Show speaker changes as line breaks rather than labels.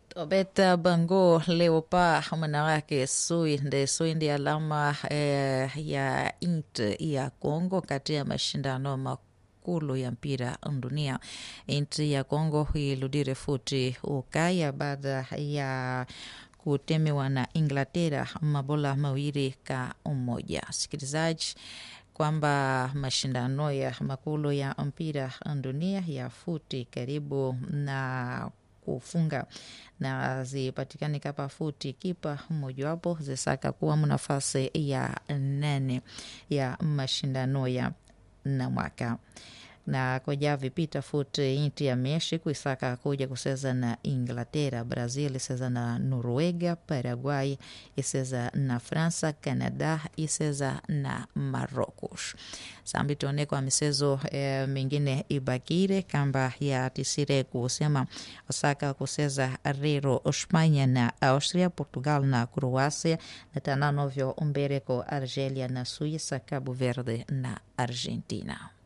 Tobeta Bango Leopa manawake sui nde sui ndi alama eh, ya int ya Kongo kati ya mashindano makulu ya mpira dunia. Inti ya Kongo iludire futi ukaya baada ya kutemewa na Inglaterra mabola mawili ka umoja. Sikilizaji kwamba mashindano ya makulu ya mpira dunia ya futi karibu na kufunga na zipatikane kapa futi kipa mojawapo zisaka kuwa nafasi ya nane ya mashindano ya na mwaka na koja vipita futi inti ya Mexico isaka kuja kuseza na Inglaterra, Brazil iseza na Noruega, Paraguay iseza na Fransa, Canada iseza na Marocos. Sambi tuone kwa michezo e, mingine ibakire kamba ya tisire kusema osaka kuseza rero Espanya na Austria, Portugal na Croacia na tananovyo umbere ko Argelia na Suíça, Cabo Verde na Argentina.